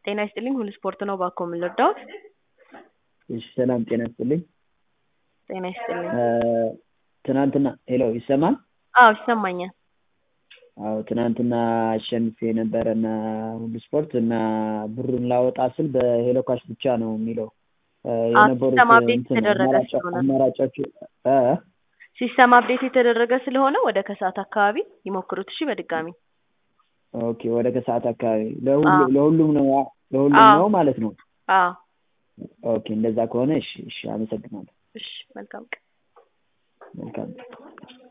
ጤና ይስጥልኝ ሁሉ ስፖርት ነው እባክዎ ምን ልርዳዎት? እሺ ሰላም ጤና ይስጥልኝ። ጤና ይስጥልኝ። ትናንትና ሄሎ ይሰማል? አዎ ይሰማኛል። አዎ ትናንትና አሸንፌ ነበረ እና ሁሉ ስፖርት እና ብሩን ላወጣ ስል በሄሎ ካሽ ብቻ ነው የሚለው የነበሩት ሲስተም አፕዴት እንትን የተደረገ አማራጭ ስለሆነ ነው። አማራጮቹ እ ሲስተም አፕዴት የተደረገ ስለሆነ ወደ ከሰዓት አካባቢ ይሞክሩት እሺ በድጋሚ ኦኬ ወደ ከሰዓት አካባቢ ለሁሉ አዎ። ለሁሉም ነው ለሁሉም አዎ። ነው ማለት ነው። አዎ ኦኬ እንደዛ ከሆነ እሺ እሺ አመሰግናለሁ። እሺ መልካም ቀን መልካም